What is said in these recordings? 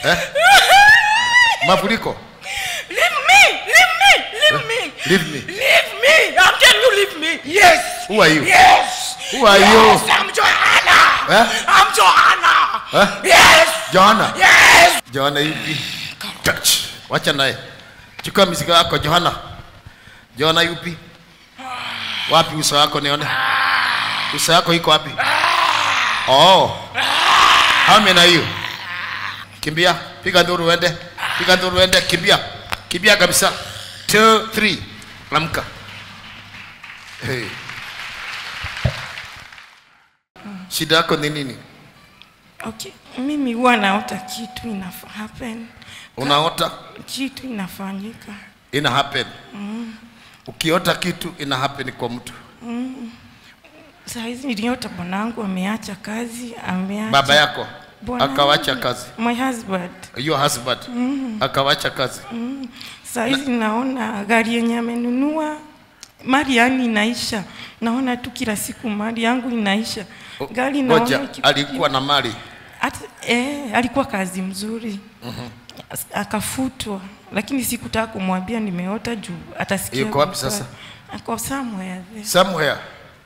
Eh? Mafuriko. Leave me! Leave me! Leave me! Leave me. Leave me! I'm telling you, leave me! Yes! Who are you? Yes! Who are yes, you? I'm Joanna! Eh? I'm Joanna! Eh? Yes! Johanna. Yes! Johanna yupi? Touch. Wacha naye. Chukua mizigo yako Johanna. Johanna yupi? Wapi uso wako nione? Uso wako iko wapi? Oh. How many are you? Kimbia, piga nduru uende. Piga nduru uende, kimbia. Kimbia kabisa. Two, three. Amka. Hey. Shida yako ni nini? Okay, mimi huwa naota kitu ina happen. Unaota Kitu inafanyika. ina happen. Ukiota kitu ina happen kwa mtu. Saa hizi niliota bwanangu ameacha kazi, ameacha Baba yako Bwanangu. akawacha kazi. My husband. Your husband akawacha kazi. Saa hizi naona gari yenye amenunua mali yani inaisha. Naona tu kila siku mali yangu inaisha. Gari naona Ngoja, iki- alikuwa na mali. Hata, eh, alikuwa kazi mzuri As- akafutwa, lakini sikutaka kumwambia nimeota juu atasikia. Yuko wapi vibaya. sasa? Ako somewhere there. Somewhere.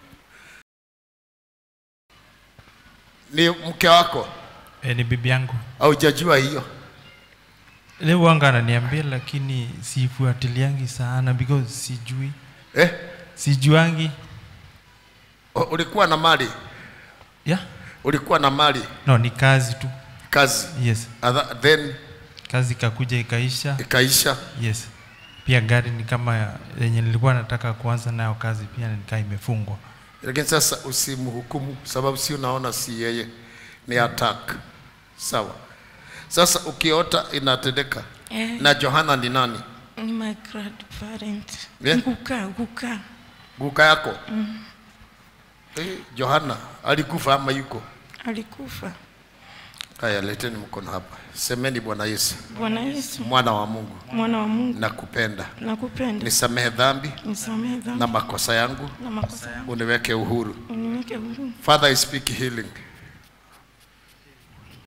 Ni mke wako E, ni bibi yangu au hujajua hiyo? leo wanga ananiambia lakini sifuatiliangi sana because sijui Eh? sijuangi U- Ulikuwa na mali, yeah? ulikuwa na mali, no ni kazi tu kazi. yes Other, then kazi ikakuja ikaisha ikaisha. yes pia gari ni kama ya- yenye nilikuwa nataka kuanza nayo kazi pia nikaa imefungwa Lakini sasa usimhukumu, sababu si unaona si yeye, ni attack. Sawa. Sasa ukiota inatendeka. Eh. Na Johanna ni nani? Ni my grandparent. Yeah? Nguka, nguka. Guka yako? Eh, Johanna alikufa ama yuko? Alikufa. Haya, leteni mkono hapa. Semeni Bwana Yesu, Bwana Yesu, mwana wa Mungu, mwana wa Mungu, nakupenda. nakupenda. Nisamehe dhambi Nisamehe dhambi na makosa yangu, na makosa yangu. uniweke uhuru. Uniweke huru. Father, I speak healing